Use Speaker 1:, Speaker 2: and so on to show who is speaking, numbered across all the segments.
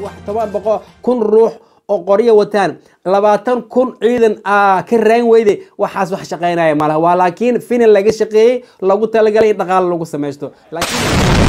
Speaker 1: toban boqol kun ruux oo qoryo wataan labaatan kun ciidan aa ka raan weyde waxaas wax shaqaynaya malaha waa laakiin finan laga shaqeeyey lagu talagalay in dhaqaalo lagu samaysto laakiin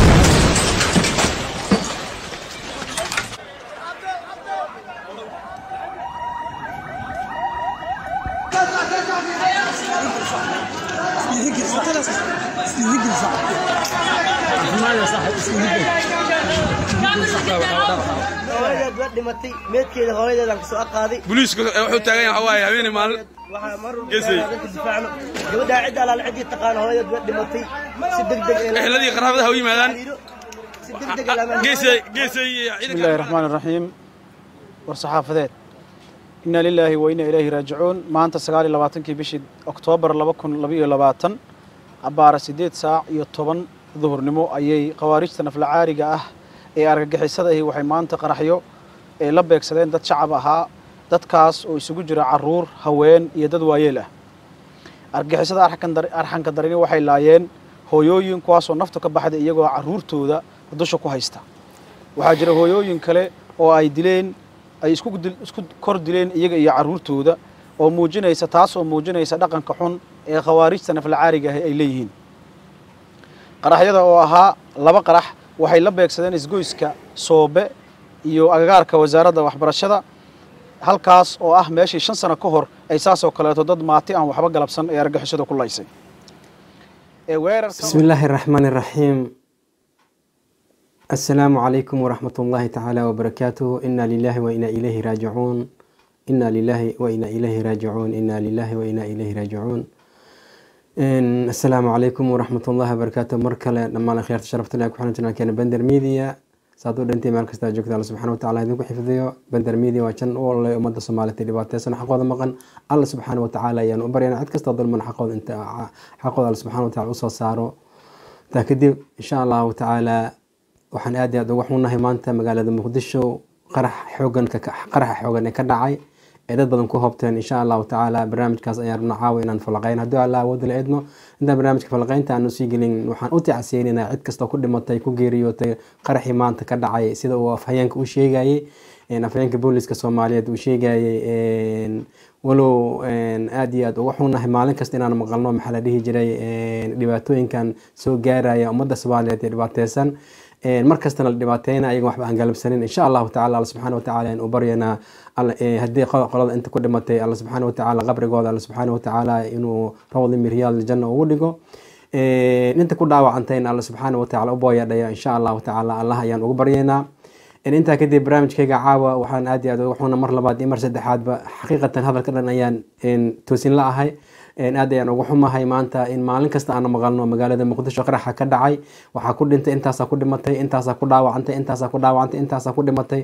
Speaker 2: hooyadeed waa dhimatay meedkeeda hooyadeedaan kasoo aqaaday
Speaker 3: booliisku wuxuu taagan yahay waxaa waaye habeenii maalin
Speaker 2: waxaa mar walba
Speaker 3: Geesay.
Speaker 2: dadka difaacno gabadhaa cidda alaal ciddii taqaana hooyadeed waa dhimatay si degdeg ee loo-
Speaker 3: eheladii qaraabadaha u yimaadaan
Speaker 2: si degdeg ee lama-
Speaker 3: geesay geesay iyo
Speaker 4: بسم الله
Speaker 3: ciidanka
Speaker 4: الرحمن الرحيم war-saxaafadeed inna lilaahi wa inna ilayhi raajicuun maanta sagaal iyo labaatankii bishii oktoobar laba kun laba iyo labaatan abbaara siddeed saac iyo toban duhurnimo ayay khawaarijta naflacaariga ah ee argagixisada ahi waxay maanta qaraxyo ee la beegsadeen dad shacab ahaa dadkaas oo isugu jira caruur haween iyo dad waayeel ah argagixisada arxanka dar- arxanka darini waxay laayeen hooyooyin kuwaasoo naftu ka baxday iyagoo caruurtooda dusha ku haysta waxaa jira hooyooyin kale oo ay dileen ay isku dil- isku kor dileen iyaga iyo caruurtooda oo muujinaysa taas oo muujinaysa dhaqanka xun ee khawaarijta naflacaariga ahi ay leeyihiin qaraxyada oo ahaa laba qarax waxay la beegsadeen isgoyska soobe iyo agagaarka wasaaradda waxbarashada halkaas oo ah meeshii shan sano ka hor ay saasoo kaleeto dad maati aan waxba galabsan ee argagixisada ku laysay ee weerarka
Speaker 1: بسم الله الرحمن الرحيم السلام عليكم ورحمة الله تعالى وبركاته إنا لله وإنا إليه راجعون إنا لله وإنا إليه راجعون إنا لله وإنا إليه راجعون إن السلام عليكم ورحمة الله وبركاته مركلة لما أنا خيرت شرفت لك وحنا كان بندر ميديا saad u dhintay meel kasta joogta alla subxana wataala idinku xifdiyo bender media waa jan u ololay ummadda soomaaliyed ee dhibaateysan xaqooda maqan alla subxaana watacaala ayaan u baryana cid kastoo dulman xaqooda inta xaqooda alla subxana wataala usoo saaro taa kadib insha allahu tacaala waxaan aad iyo aad uga xunahay maanta magaalada muqdisho qarax xoogan qaraxa xoogan ee ka dhacay ee dad badan ku hobteen insha allahu tacaala barnaamijkaas ayaan rabna caawa inaan falaqeyn haddii alla awoodda la idmo intaan barnaamijka falaqeynta aanu sii gelin waxaan u tacsiyeynaa cid kastoo ku dhimatay ku geeriyootay qaraxii maanta ka dhacay sida uu afhayeenka u sheegayey afhayeenka booliska soomaaliyeed uu sheegayey walow aad iyo aad uga xunahay maalin kasta inaan maqalno maxaa la dhihi jiray dhibaatooyinkan soo gaaraya ummadda soomaaliyeed ee dhibaateysan mar kastana la dhibaateyna ayagan waxba aan galabsanin insha allahu tacala alla subxaana watacaala in u baryanaa haddii qolada inta ku dhimatay alla subxaana watacaala qabrigooda alla subxaana watacaala inuu rawdi miryaal janna ugu dhigo inta ku dhaawacantayna alla subxaana watacaala u booyadhaya insha allahu tacaala allah ayaan ugu baryaynaa intaa kadib barnaamijkayga caawa waxaan aad iyo aad uga xuna mar labaad iyo mar saddexaadba xaqiiqatan hadalka dhan ayaan toosin la ahay aad ayaan uga xumahay maanta in maalin kasta aan maqalno magaalada muqdisho qaraxa ka dhacay waxaa ku dhintay intaasaa ku dhimatay intaasaa ku dhaawacantay intaasaa ku dhaawacantay intaasaa ku dhimatay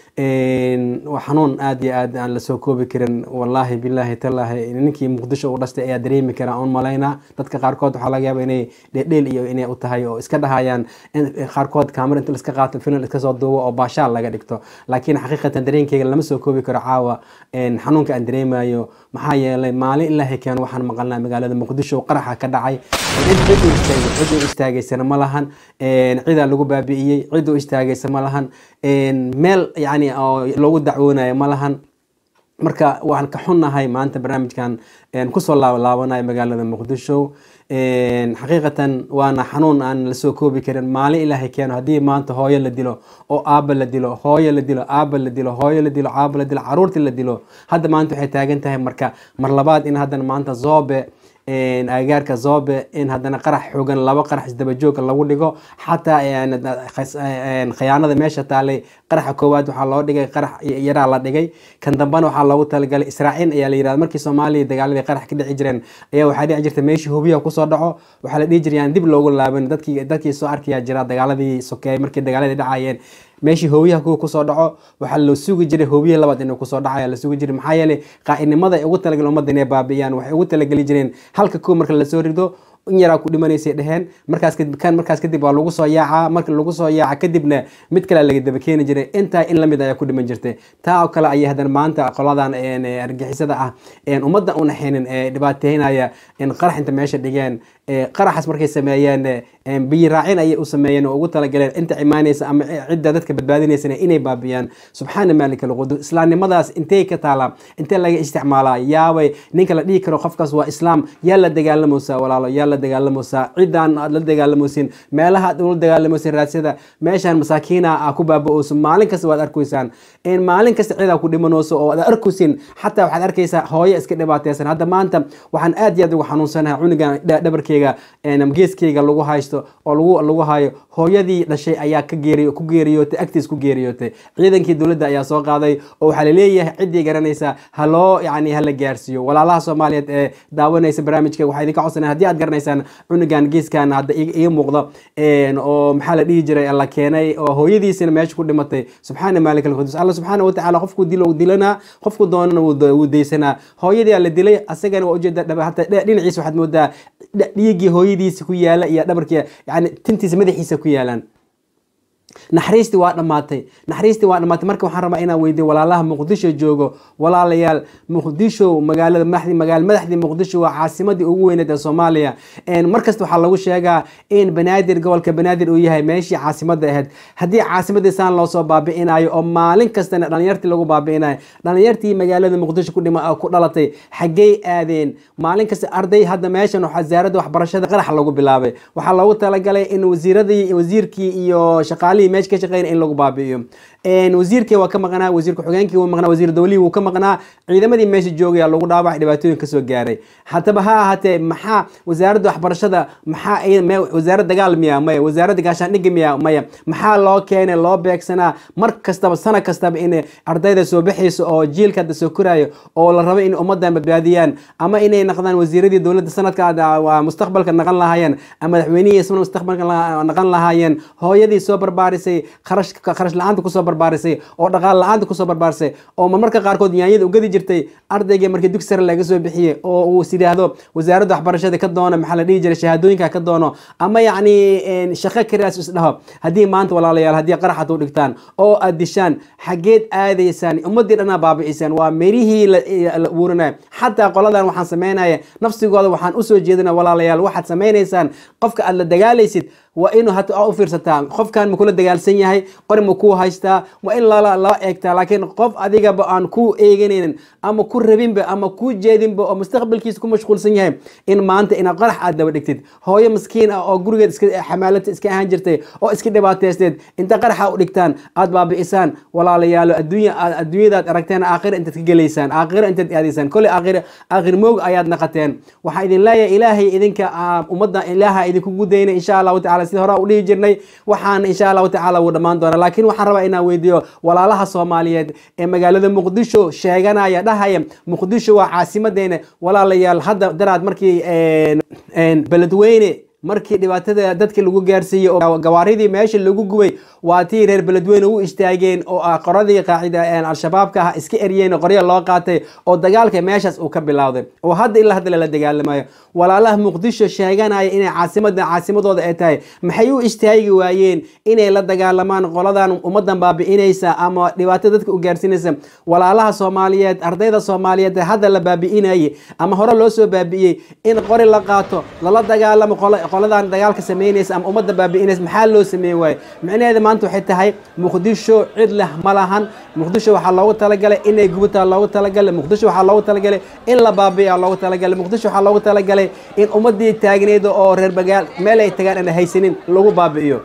Speaker 1: xanuun aad iyo aad aan lasoo koobi karin wallaahi bilaahi talaahi ninkii muqdisho u dhastay ayaa dareemi karaa oon malaynaa dadka qaarkood waxaa laga yaaba inay dheedheel iyo inay u tahay oo iska dhahayaan qaarkood kaamara inta laska qaato filan iska soo duubo oo baashaal laga dhigto laakiin xaqiiqatan dareenkeyga lama soo koobi karo caawa xanuunka aan dareemayo maxaa yeelay maalin ilaahay keen waxaan maqalnaa magaalada muqdisho qaraxa ka dhacay cid u istaagaysana ma lahan cidaa lagu baabi'iyey cid u istaagaysa ma lahan meel yani oo loogu dacwoonayo ma lahan marka waan ka xunnahay maanta barnaamijkan kusoo laabanayo magaalada muqdisho xaqiiqatan waana xanuun aan lasoo koobi karin maalin ilaahay keeno haddii maanta hooyo la dilo oo aaba la dilo hooyo la dilo aaba la dilo hooyo la dilo aaba la dilo caruurtii la dilo hadda maanta waxay taagan tahay marka mar labaad in haddana maanta zoobe agagaarka zobe in haddana qarax xoogan laba qarax isdabajooga lagu dhigo xataa khiyaanada meesha taalay qaraxa koowaad waxaa loo dhigay qarax yaraa la dhigay kan dambena waxaa loogu talagalay israaciil ayaa la yirahda markii soomaaliya dagaaladii qarax ka dhici jireen ayaa waxaa dhici jirta meeshii hubiya kusoo dhaco waxaa la dhihi jirayaan dib loogu laaban dadkii dadkii soo arkayaa jira dagaaladii sokeeye markii dagaaladii dhacayeen meeshii hooyaha kuwa kusoo dhaco waxaa la sugi jiray hoobiye labaad inuu kusoo dhacaya la sugi jiray maxaa yeelay qaa'inimada ay ugu talagal ummadda inay baabi'iyaan waxay ugu talageli jireen halka kuwa marka lasoo rido in yaraa ku dhimanaysay dheheen markaas kadib kan markaas kadib waa lagu soo yaacaa marka lagu soo yaaca kadibna mid kale laga daba keeni jiray intaa in lamid ayaa ku dhiman jirtay taa oo kale ayay haddana maanta qoladan een, ee, argixisada ah een, ummadda u naxaynin ee dhibaateynaya in qarax inta meesha dhigeen ee, qaraxaas markay sameeyeen ee, biyi raacin ayay u sameeyeen oo ugu talagaleen inta imaanaysa ama cidda dadka badbaadinaysana inay baabiyaan subxaana maalika alqudu islaamnimadaas intay ka taalaa intee laga isticmaalaa yaabay ninka la dhihi karo qofkaas waa islaam yaa la dagaalamaysaa walaalo yaa la dagaalamaysaa ciddaan aad la dagaalamaysin meelaha aad ula dagaalamaysin raadsada meeshaan masaakiina aa ku baaba-oyso maalin kasta waad arkaysaan in maalin kasta cidaa ku dhimanayso oo aad arkaysin xataa waxaad arkaysaa hooyo iska dhibaateysan hadda maanta waxaan aad iyo aad ugu xanuunsanahay cunugan dha- dhabarkeyga een, geeskeyga lagu haysto oo lagu lagu hayo hooyadii dhashay ayaa ka geeriyo ku geeriyootay agtiis ku geeriyootay ciidankii dowladda ayaa soo qaaday oo waxaa laleeyahay ciddii garanaysa ha loo yani hala gaarsiiyo walaalaha soomaaliyeed ee daawanaysa barnaamijka waxaa idinka codsanaya haddii aad garanaysaan cunugan geeskan hadda ii ii muuqdo een, oo maxaa la dhihi jiray la keenay oo hooyadiisina meesha ku dhimatay subxaana maalik alqudus alla subxaana watacaala qofku dilo dilanaa qofku doonana wuu da- wuu daysanaa hooyadii la dilay asagana waa ujeeda dhab- hata dhe- dhinaciisa waxaad moodaa dh- dhiiggii hooyadiisa ku yaala iyo dhabarkii yani tintiisa madaxiisa ku yaalaan naxariistii waa dhammaatay naxariistii waa dhammaatay marka waxaan rabaa inaan weydiyo walaalaha muqdisho joogo walaalayaal muqdisho magaalada madaxdii magaala madaxdii muqdisho waa caasimadii ugu weyneed ee soomaaliya Een, markasta waxaa lagu sheegaa in banaadir gobolka banaadir uu yahay meeshii caasimada ahayd haddii caasimadii saan loo soo baabi'inayo oo maalin kastana dhalinyartii lagu baabi'inayo dhalinyartii magaalada muqdisho ku dhima ku dhalatay xaggey aadeen maalin kasta arday hadda meeshan wasaaradda waxbarashada qarax lagu bilaabay waxaa loogu talagalay in wasiiradii wasiirkii iyo shaqaalihii meesha ka shaqeynaya in lagu baabi'iyo Een, wasiirkii waa ka maqnaa wasiir ku-xigeenkii wuu maqnaa wasiir dowlihii wuu ka maqnaa ciidamadii meesha joogaya lagu dhaawacay dhibaatooyin kasoo gaaray haddaba ha ahaatee maxaa wasaaradda waxbarashada maxaa ay- me- wasaaradda dagaal miya maya wasaaradda gaashaandhigga miya maya maxaa loo keenay loo beegsanaa mar kastaba sana kastaba in ardayda soo baxayso oo jiilka hadda soo koraayo oo la rabo in ummadan badbaadiyaan ama inay naqdaan wasiiradii dowladda sanadka ah, waa mustaqbalka naqan lahaayeen ama madaxweynihii isna mustaqbalka la- naqan lahaayeen hooyadii soo barbaarisay kharash kharash la-aanta kusoo barbaarisay oo dhaqaal la-aanta kusoo barbaarisay oo marmarka qaarkood yaanyada ugadi jirtay ardaygii markii dugsi sare laga soo bixiyey oo uu is yidhaahdo wasaaradda waxbarashada ka doono maxaa la dhihi jiray shahaadooyinka ka doono ama yacni een, shaqo karaas isdhaho haddii maanta walaalayaal haddii qaraxad u dhigtaan oo aad dishaan xaggeed aadaysaan ummadii dhanaa baabi'isaan waa merihii la la uurinayo xataa qoladan waxaan sameynaya nafsigooda waxaan usoo jeedina walaalayaal waxaad sameynaysaan qofka aad la dagaalaysid waa inuu hata aa u fiirsataa qofkan ma kula dagaalsan yahay qori ma kuu haystaa waa in lala lala eegtaa laakiin qof adigaba aan ku eeganaynin ama ku rabinba ama ku jeedinba oo mustaqbalkiisa ku mashquulsan yahay in maanta ina qarax aad daba dhigtid hooyo maskiin ah oo gurigeed iska xamaalata iska ahaan jirtay oo iska dhibaateysteed inta qaraxa u dhigtaan aad baabi'isaan walaalayaalo adduunya aad- adduunyadaad aragteen aakhira intaad ka gelaysaan aakhira intaad aadaysaan koley aakhira aakhir moog ayaad naqateen waxaa idin leeyahay ilaahay idinka ah, ummadda ilaaha idinku gudayna insha allahu tacala sida hore u dhihi jirnay waxaan insha allahu tacala wuu dhammaan doonaa laakiin waxaan rabaa inaan weydiiyo walaalaha soomaaliyeed ee magaalada muqdisho sheeganaya dhahaya muqdisho waa caasimadeena walaalayaal hadda daraad markii een, een, beledweyne markii dhibaatada dadka lagu gaarsiiyey oo gawaaridii meesha lagu gubay waa tii reer beledweyne u istaageen oo ah qoradii qaacida een, al-shabaabka ah iska eryeen oo qorya loo qaatay oo dagaalka meeshaas uu ka bilowday oo hadda ilaa hadda lala dagaalamayo walaalaha muqdisho sheeganaya inay caasimada caasimadooda ay tahay maxay u istaagi waayeen inay la dagaalamaan qoladan ummadan baabi'inaysa ama dhibaato dadka u gaarsiinaysa walaalaha soomaaliyeed ardayda soomaaliyeed ee hadda la baabi'inayay ama hore loo soo baabi'iyey in qori la qaato lala dagaalamo qola- qoladan dagaalka sameynaysa ama ummadda baabi'inaysa maxaa loo sameyn waaye micnaheeda maanta waxay tahay muqdisho cid leh ma lahan muqdisho waxaa loogu talagalay inay gubataa loogu talagalay muqdisho waxaa loogu talagalay in la baabi'iya loogu talagalay muqdisho waxaa loogu talagalay in ummadii taagneeda oo reer bagaal meel ay tagaan aan haysanin lagu baabi'iyo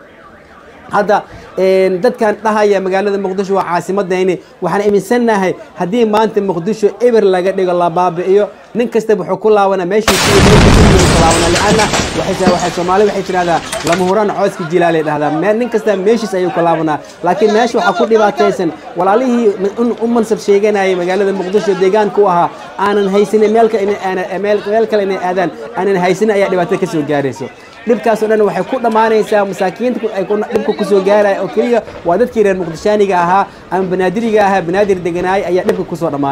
Speaker 1: hadda een, dadkan dhahaya magaalada muqdisho waa caasimadayni waxaan aaminsannahay haddii maanta muqdisho eber laga dhigo la baabi'iyo nin kasta wuxuu ku laabanaa meeshiisii ku laabanaa lianna waxay waxay soomaali waxay tidhahdaa lama huraan cooska jilaalay dhahdaa meel nin kasta meeshiis ayuu ku laabanaa laakiin meesha waxaa ku dhibaataysan walaalihii un- u mansab sheeganayay magaalada muqdisho deegaanka u ahaa aanan haysanin meel kale inay- aana- meel meel kale inay aadaan aanan haysanin ayaa dhibaato ka soo gaarayso dhibkaas oo dhan waxay ku dhammaanaysaa masaakiinta ku- ay ku- dhibka kusoo gaaraya oo keliya waa dadkii reer muqdishaaniga ahaa ama banaadiriga ahaa banaadir deganaay ayaa dhibka kusoo dhammaanaya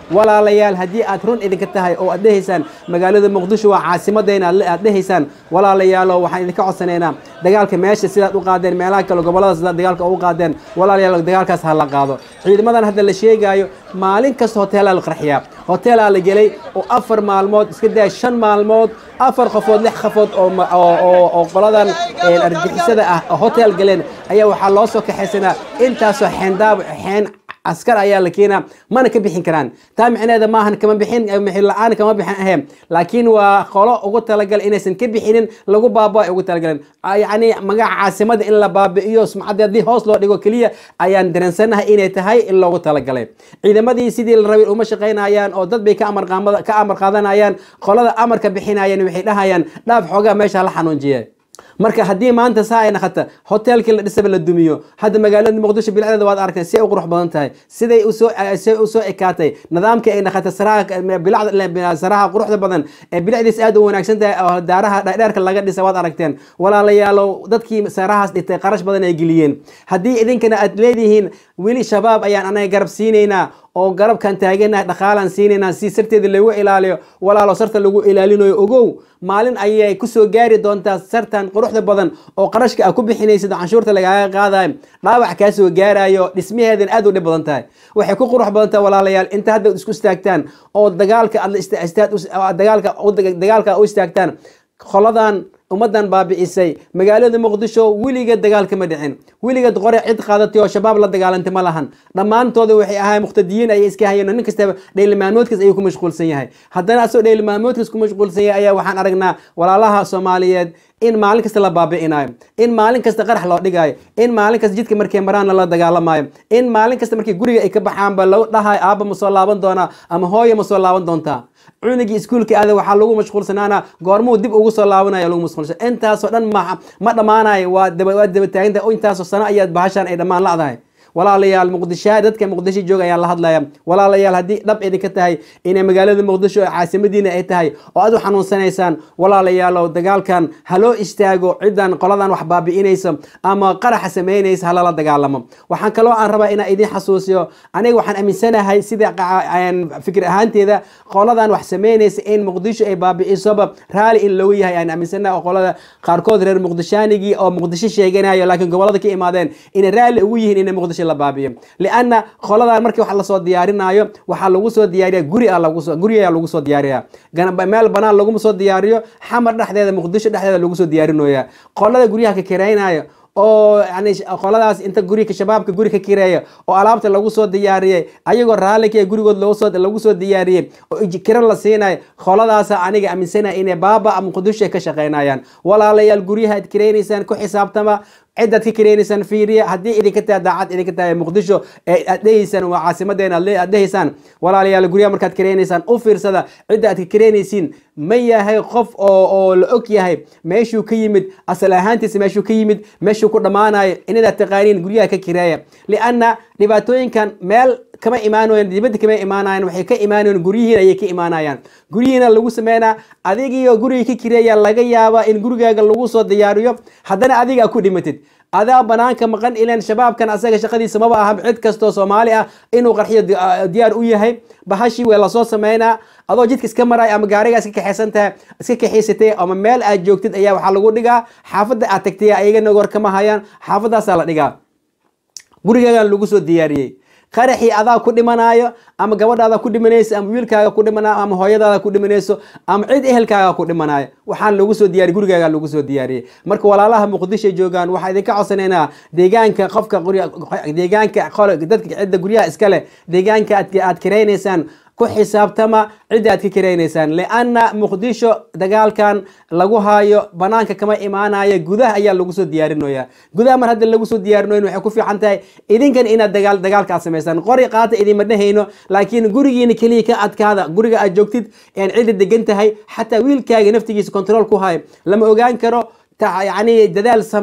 Speaker 1: walaalayaal haddii aad run idinka tahay oo aad dhehaysaan magaalada muqdisho waa caasimadayna aad aad dhehaysaan walaalayaalo waxaan idinka codsanaynaa dagaalka meesha sidaad u qaadeen meelaha kale gobollada sidaad dagaalka ugu qaadeen walaalayaal dagaalkaas ha la qaado ciidamadan hadda la sheegaayo maalin kasta hoteelaa la qarxiyaa hoteelaa la gelay oo afar maalmood iska daa shan maalmood afar qofood lix qofood oo ma- oo- oo oo qoladan een, argixisada ah oo hotel galeen ayaa waxaa loo soo kaxaysanaa intaasoo xeendaab xeen askar ayaa la keenaa mana ka bixin karaan taa micneheeda maahan kama bixin mixin la-aan kama bixin ahayn laakiin waa qolo ugu talagal inaysan ka bixinin lagu baaba ay ugu talagaleen Ah, yacni magaca caasimada in la baabi'iyo sumcadda haddii hoos loo dhigo keliya ayaan dareensanahay inay tahay in loogu talagalay ciidamadii sidii la rabay uma shaqaynayaan oo dad bay ka amar qaamada- ka amar qaadanayaan qolada amarka bixinayaan waxay dhahayaan dhaaf xoogaa meesha la xanuunjiye marka haddii maanta saa ay naqata hoteelkii la dhisaba la dumiyo hadda magaalada muqdisho bilacdeeda waad aragtay si ay u qurux badan tahay siday usoo siday usoo ekaatay nidaamkii ay naqatay saraha bilacda saraha quruxda badan ee bilacdiis aad u wanaagsan tahay oo daaraha dhaadheerka laga dhisa waad aragteen walaalayaalow dadkii sarahaas dhitay qarash badan ay geliyeen haddii idinkana aad leedihiin weli shabaab ayaan anaga garab siinaynaa oo garabkan taaganahay dhaqaalaan siinaynaa si sarteeda lagu ilaaliyo walaalo sarta lagu ilaalinayo ogow maalin ayay kusoo gaari doontaa sartan quruxda badan oo qarashka a ku bixinaysid oo canshuurta lagaaga qaadayo dhaawac kaa soo gaarayo dhismaheedan aad u dhib badan tahay waxay ku qurux badan tahay walaalayaal inta hadda isku istaagtaan oo dagaalka aad la ista- istaad u- dagaalka u- dagaalka u istaagtaan qoladan ummadan baabi'isay magaalada muqdisho weligeed dagaal kama dhicin weligeed qore cid qaadatay oo shabaab la dagaalantay ma lahan dhammaantooda waxay ahayn muqtadiyiin ayay iska hayeen oo nin kastaba dheylimaamoodkiis ayuu ku mashquulsan yahay haddana asagoo dheylimaamoodkiis ku mashquulsan yahay ayaa waxaan aragnaa walaalaha soomaaliyeed in maalin kasta la baabi'inayo in maalin kasta qarax loo dhigayo in maalin kasta jidka markay maraanna la dagaalamayo in maalin kasta markii guriga ay ka baxaanba lagu dhahayo aabba ma soo laaban doonaa ama hooyo ma soo laaban doontaa cunugii iskuulka aada waxaa lagu mashquulsanaana goormuu dib ugu soo laabanaya lagu mashquulsan intaasoo dhan ma ma dhammaanayo waa daba waa daba taaginta intaasoo sano ayaad bahashaan ay dhammaan la'dahay walaalayaal muqdisho dadka muqdisho jooga ayaan la hadlaya walaalayaal haddii dhab idinka tahay inay magaalada muqdisho oo caasimadiina ay tahay oo aad u xanuunsanaysaan walaalayaalow dagaalkan ha loo istaago cidan qoladan wax baabi'inaysa ama qaraxa samaynaysa halala dagaalamo waxaan kaloo aan rabaa inaan idin xasuusiyo aniga waxaan aaminsanahay sida qaca- aan fikir ahaanteeda qoladan wax samaynaysa in muqdisho ay baabi'isoba raali in lagu yahay aan aaminsanahay oo qolada qaarkood reer muqdishaanigii oo muqdisho sheeganayo laakiin gobolada ka imaadeen inay raali ugu yihiin inay muqdisho la baabi'iyo lianna qoladan markii wax lasoo diyaarinayo waxaa lagu soo diyaariya guri a lagu soo guri ayaa lagu soo diyaariya Gan- meel banaan laguma soo diyaariyo xamar dhexdeeda muqdisho dhexdeeda lagu soo diyaarinoya qolada guryaha ka kiraynayo oo yani sh- qoladaas inta guriga shabaabka guri ka kireeya oo alaabta lagu soo diyaariyey ayagoo raalika ee gurigood lagu soo lagu soo diyaariyey oo ij- kira la siinayo qoladaasa aniga aaminsanaya inay baaba ama muqdisho ay ka shaqaynayaan walaalayaal guryaha aad kiraynaysaan ku xisaabtama cidaad ka kiraynaysaan fiiriya haddii idinka tahay daacad idinka tahay muqdisho ee aad dhehaysaan waa caasimadeena aad le- aad dhehaysaan walaalayaal guryaha markaad kiraynaysaan u fiirsada cidda aad ka kiraynaysiin ma yahay qof oo oo la og yahay meeshuu ka yimid asal ahaantiisa meeshuu ka yimid meeshuu ku dhammaanayo inaad taqaaniin guryaha ka kireeya lianna dhibaatooyinkan meel kama imaanayan dibadda kama imaanayan waxay ka imaanayan guryihiin ayay ka imaanayaan guryihiina lagu sameynaa adigiyo guriga ka kireeya laga yaabaa in gurigaaga lagu soo diyaariyo haddana adiga ku dhimatid adaa banaanka maqan ilan shabaabkan asaga shaqadiisa maba aha cid kastoo soomaali ah inuu qarxiyo di- ah, diyaar u yahay bahashii waa lasoo sameynaa adoo jidka iska maraya ama gaariga iska kaxaysan tahay iska kaxaysatay ama meel aad joogtid ayaa waxaa lagu dhigaa xaafadda aad tagtay ayagana war kama hayaan xaafadaasaa la dhigaa gurigaagan lagu soo diyaariyey qaraxii adaa ku dhimanaayo ama gabadhaada ku dhimanayso ama wiilkaaga ku dhimanayo ama hooyadaada ku dhimanayso ama cid ehelkaaga ku dhimanayo waxaan lagu soo diyaariyey gurigaaga lagu soo diyaariyey marka walaalaha muqdisho joogaan waxaa idinka codsanaynaa deegaanka qofka gurya- deegaanka qole- dadka cidda guryaha iskale deegaanka aad aad kiraynaysaan ku xisaabtama cidda aad ka kiraynaysaan lianna muqdisho dagaalkan lagu hayo banaanka kama imaanayo gudaha ayaa lagu soo diyaarinaya gudaha mar hadda lagu soo diyaarinoyn waxay ku fiican tahay idinkan inaad dagaal dagaalka aad samaysaan qori qaata idinma dhehayno laakiin gurigiina keliya ka adkaada guriga aad joogtid aan cidda degan tahay xataa wiilkaaga naftigiisa control ku hayo lama ogaan karo ta- yacni dadaal sameey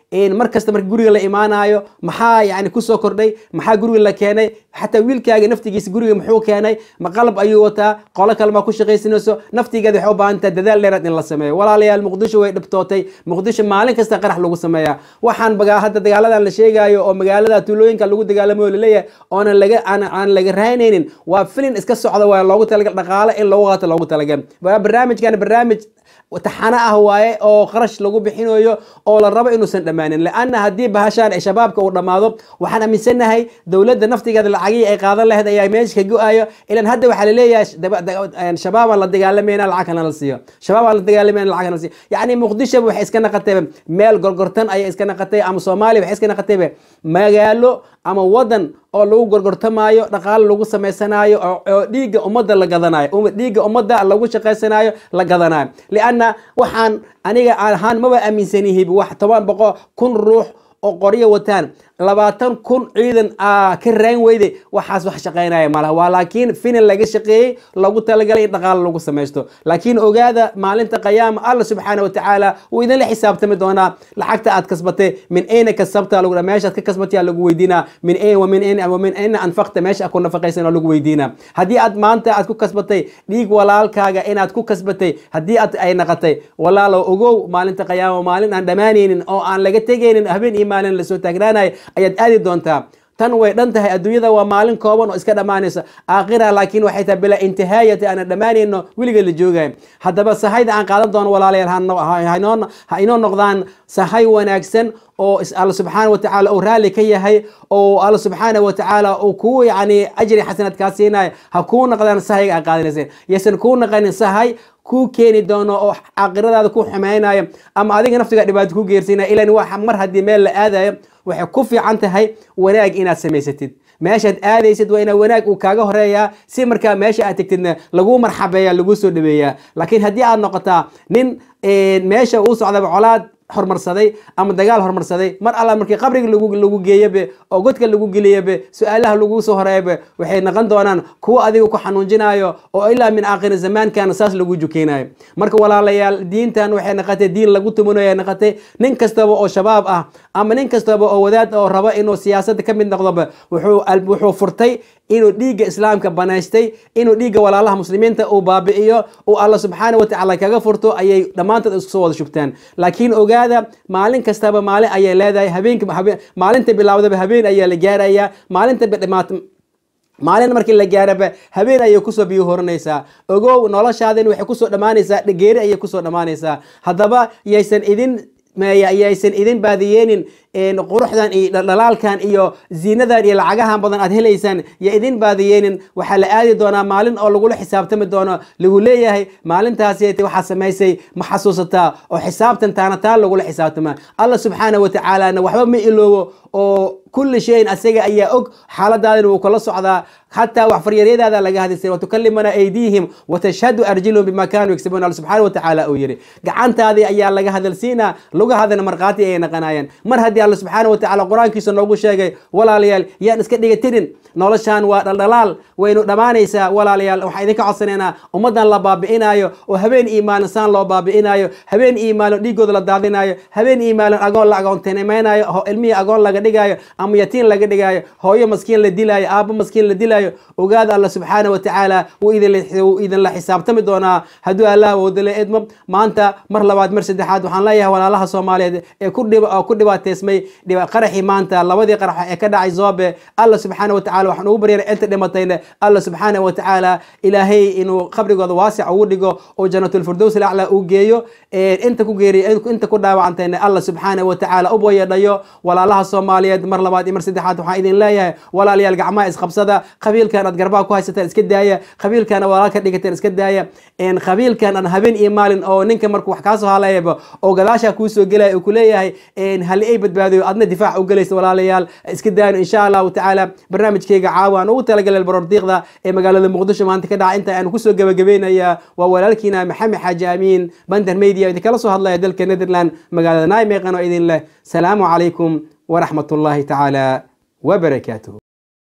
Speaker 1: mar kasta marka guriga la imaanayo maxaa yani kusoo kordhay maxaa guriga la keenay xataa wiilkaaga naftigiisa guriga muxuu keenay ma qalab ayuu wataa qolo kale maa ku shaqaysanayso naftigeeda waxay u baahan tahay dadaal dheeraad in la sameeyo walaalayaal muqdisho way dhibtootay muqdisho maalin kasta qarax lagu sameeyaa waxaan bagaa hadda dagaaladan la sheegayo oo magaalada tuulooyinka lagu dagaalamayo laleeyahay oonan laga aan aan laga raynaynin waa filin iska socda waa loogu talagal dhaqaale in lagu qaato loogu talagal barnaamijkan barnaamij taxano ah waaye oo qarash lagu bixinayo oo la rabo inuusan dhammaanin laanna haddii bahashaan ay shabaabka uu dhammaado waxaan aaminsanahay dowladda naftigeeda lacagihii ay qaadan lahayd ayaa meesha ka go-ayo ilan hadda waxaa laleeyahay shabaabaan la dagaalamayna lacag kana la siiyo shabaabaan la dagaalamayna lacag kana la siiyo yacni muqdisho waxay iska naqatay meel gorgortan ayay iska naqatay ama soomaaliya waxay iska naqatay magaalo ama wadan oo lagu gorgortamaayo dhaqaale lagu samaysanaayo oo dhiigga ummadda la gadanayo dhiigga ummadda lagu shaqaysanayo la gadanayo lianna waxaan aniga ahaan maba aaminsanihiib wax toban boqo kun ruux oo qoryo wataan labaatan kun ciidan ka raan weyde waxaas wax shaqaynaya malaha waa laakiin finan laga shaqeeyey lagu talagalay in dhaqaale lagu samaysto laakiin ogaada maalinta qayaama alla subxaana watacaala wuu idinla xisaabtami doonaa lacagta aad kasbatay min ayna kasabta lagu meeshaad ka kasbatay lagu weydiinaa min ayn wa min ayn wa min ayna anfaqta meesha ku nafaqaysan lagu weydiinaa haddii aad maanta aad ku kasbatay dhiig walaalkaaga inaad ku kasbatay haddii aad ay naqatay walaalo ogow maalinta qayaama maalin aan dhammaanaynin oo aan laga tegaynin habeen iyo maalin lasoo taagnaanayo ayaad aadi doontaa tan way dhan tahay adduunyada waa maalin kooban oo iska dhammaanaysa aakhira laakiin waxay tahay bilaa intihaayati aanan dhammaanayno weligeed la joogayo haddaba sahayda aan qaadan doono walaalayaal ha inoo noqdaan sahay wanaagsan oo alla subxaana watacaala uu raalli ka yahay oo alla subxaana watacaala uu kuu yani ajri xasanad kaa siinayo ha kuu noqdaan sahayga aan qaadanayseen yaysan kuu naqanin sahay kuu keeni doono oo caaqiradaada ku xumaynayo ama adiga naftiga dhibaato ku geersiinaya ilan wax mar haddii meel la aadayo waxay ku fiican tahay wanaag inaad samaysatid meeshaad aadaysid waa inaa wanaag uu kaaga horeeyaa si markaa meesha aad tegtidna laguu marxabeeya laguu soo dhaweeyaa laakiin haddii aad noqotaa nin meesha uu socdaba colaad hormarsaday ama dagaal hormarsaday mar alla markii qabriga lagu geeyabe oo godka lagu geliyabe su-aalaha lagu soo horeeyabe waxay noqon doonaan kuwa adiga ku xanuunjinayo oo ilaa min aakhiri zamaankan saas lagu jukeynayo marka walaalayaal diintan waxay noqotay diin lagu tumanayo noqotay nin kastaba oo shabaab ah ama nin kastaba oo wadaad oo raba inuu siyaasadda ka mid noqdoba wuxuu furtay inuu dhiigga islaamka banaystay inuu dhiigga walaalaha muslimiinta uu baabi'iyo uu alla subxaana watacaala kaga furto ayay dhammaantood isku soo wada shubtaan laakiin ogaada maalin kastaba maalin ayay leedahay habeenka maalinta bilaawdaba habeen ayaa la gaarayaa maalinta dhimaat maalin markii la gaaraba habeen ayay kusoo biyo horanaysaa ogow noloshaadin waxay kusoo dhammaanaysaa geeri ayay kusoo dhammaanaysaa haddaba yaysan idin yaysan idin baadiyeenin quruxdan iyo dhalaalkan iyo ziinadan iyo lacagahan badan aad helaysaan ya idin baadiyeenin waxaa la aadi doonaa maalin oo lagula xisaabtami doono lagu leeyahay maalintaasi waxaa samaysay ma xasuusataa oo xisaabtan taana taa lagula xisaabtama alla subxaana watacaalana waxba ma iloobo oo kulli shayin asaga ayaa og xaaladaadin wuu kala socdaa xataa wax faryaryadaada laga hadisay watukalimana aydiihim watashhadu arjilhum bima kaanuu yagsibuun alla subxaana watacaala uu yidhi gacantaadii ayaa laga hadalsiinaa lugahadana markhaati ayay naqanayeen mar haddii alla subxaana watacaala qur-aankiisa noogu sheegay walaalayaal yaan iska dhigatirin noloshan waa dhaldhalaal waynu dhammaanaysaa walaalayaal waxaan idinka codsanaynaa ummaddan la baabi'inayo oo habeen iyo maalin saan loo baabi'inayo habeen iyo maalin dhiigooda la daadinayo habeen iyo maalin agoon la agoontinimeynayo ilmihii agoon laga dhigayo ama yatiin laga dhigayo hooyo maskiin la dilaayo aabbo maskiin la dilaayo ogaada alla subxaana watacaala wuu idinla xisaabtami doonaa hadduu allah woodale edmo maanta mar labaad mar saddexaad waxaan leeyahay walaalaha soomaaliyeed ee ku dhibaateysmay qaraxii maanta labadii qarax ee ka dhacay zoobe alla subxaana watacaala waxaan ugu baryana inta dhimatayna alla subxaana watacaala ilaahay inuu qabrigooda waasic ugu dhigo oo janatulfirdows alaclaa uu geeyo inta ku geeriy inta ku dhaawacantayna alla subxaana watacaala u boyadhayo walaalaha soomaaliyeed mar labaad iyo mar saddexaad waxaan idin leeyahay walaalayaal gacmaha isqabsada qabiilkan aad garbaha ku haysataan iska daaya qabiilkana walaalka dhigateen iska daaya qabiilkan aan habeen iyo maalin oo ninka markuu wax kaasoo halayaba oo gadaasha kuu soo gelaya uu kuleeyahay hali ay badbaadiyo adna difaac u gelaysa walaalayaal iska daayno insha allahu tacaala barnaamijkeyga caawa aan ugu talagalay barordiiqda ee magaalada muqdisho maanta ka dhaca inta aan kusoo gabagabeynaya waa walaalkiina maxamed xaaji amiin bander media idinkala soo hadlaya dalka netherland magaalada naimeqan oo idin leh salaamu calaykum waraxmat ullahi tacaala وبركاته